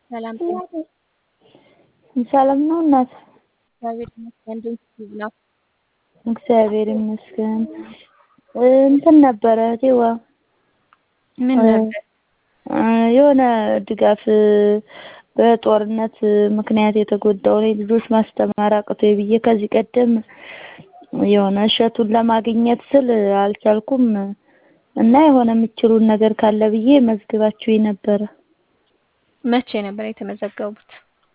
ሰላም ሰላም ነው እናት? እግዚአብሔር ይመስገን። እንዴት ነው? እግዚአብሔር ይመስገን። እንትን ነበረ እቴዋ ምን ነበር? የሆነ ድጋፍ በጦርነት ምክንያት የተጎዳውን ልጆች ማስተማር አቅቶኝ ብዬ ከዚህ ቀደም የሆነ እሸቱን ለማግኘት ስል አልቻልኩም እና የሆነ የምትችሉን ነገር ካለ ብዬ መዝግባችሁኝ ነበረ። መቼ ነበር የተመዘገቡት?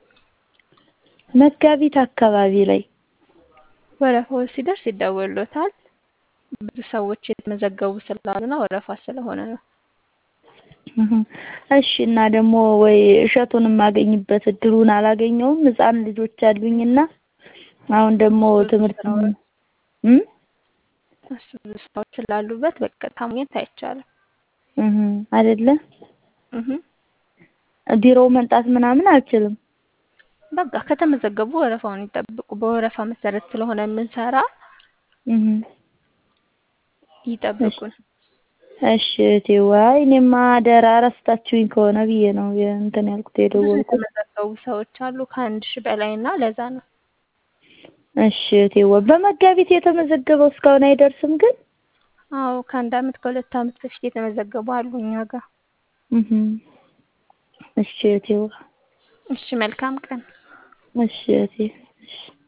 መጋቢት አካባቢ ላይ ወረፋው ሲደርስ ይደወልዎታል። ብዙ ሰዎች የተመዘገቡ ስላሉና ወረፋ ስለሆነ ነው። እሺ እና ደግሞ ወይ እሸቱን የማገኝበት እድሉን አላገኘውም። ህፃን ልጆች አሉኝና አሁን ደግሞ ትምህርት እም እሱ ብዙ ስራዎች ስላሉበት በቀጥታ ማግኘት አይቻልም። እህ አይደለ እህ ቢሮ መምጣት ምናምን አልችልም። በቃ ከተመዘገቡ ወረፋውን ይጠብቁ። በወረፋ መሰረት ስለሆነ የምንሰራ እህ ይጠብቁን። እሺ እቴዋ እኔማ አደራ ረስታችሁኝ ከሆነ ብዬ ነው እንትን ያልኩት ብዙ የደወልኩት። የተመዘገቡ ሰዎች አሉ ከአንድ ሺህ በላይ እና ለዛ ነው። እሺ እቴዋ በመጋቢት የተመዘገበው እስካሁን አይደርስም ግን? አዎ ከአንድ አመት ከሁለት አመት በፊት የተመዘገቡ አሉ እኛ ጋር። እህ እሺ እቴዋ እሺ መልካም ቀን። እሺ እቴ እሺ